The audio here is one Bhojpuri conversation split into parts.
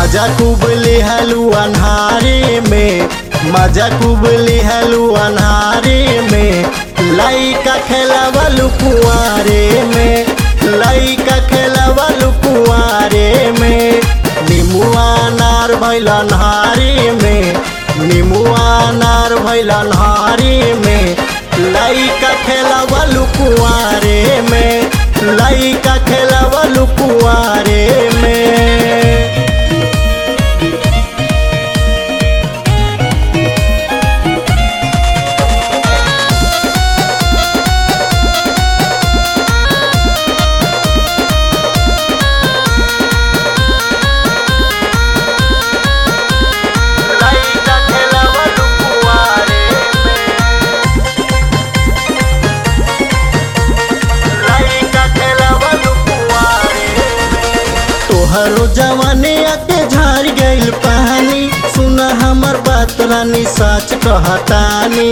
मजा खूब लिहलू अन्हारे में मजा खूब लिहलू अन्हारे में लइका खेलवलू कुआरे में लइका खेलवलू कुआरे में निमुआ नार भैल अन्हारे में निमुआ नार भैल अन्हारे में लइका खेलवलू कुआरे में लइका खेलवलू कुआरे में लइका खेलवलू कुआरे लइका खेलवलू कुआरे तोहरो जवानी आके झाड़ गइल पानी सुन हमर बात रानी सच कहतानी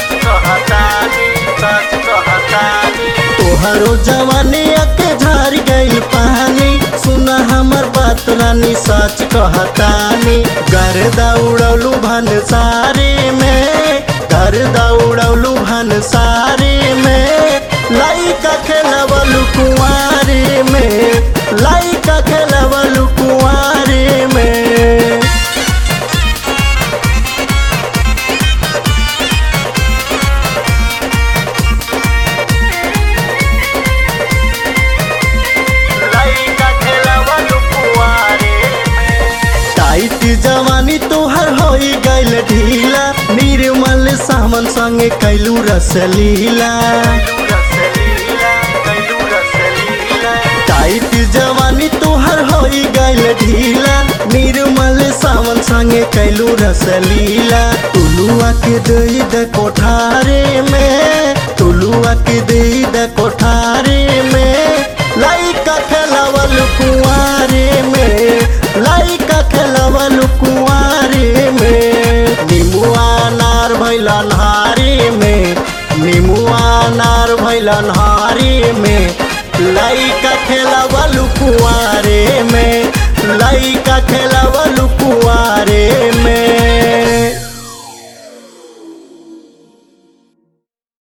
तोहरो जवानी आके झाड़ गइल पानी सुन हमर बात रानी सच कहतानी घर दौड़लू भन सारे में घर दौड़लू भन सारे में लइका खेलवलू कुआरे में लइका खेलवलू कुआरे में लइका खेलवलू कुआरे टाइट जवानी तोहर होई गइल ढीला निर्मल सामन संगे कैलू रसलीला टाइट जवानी तोहर होई गइल ढीला निर्मल सावन संगे कैलू रसलीला तुलुआ के दई द कोठारे में तुलुआ के दई द कोठारे में लइका खेलवल कुआरे में लइका खेलवल कुआरे में निमुआ नार भैल अन्हारे में निमुआ नार भैल अन्हारे में लइका खेलवल कुआरे में लइका खेलवल कुआरे में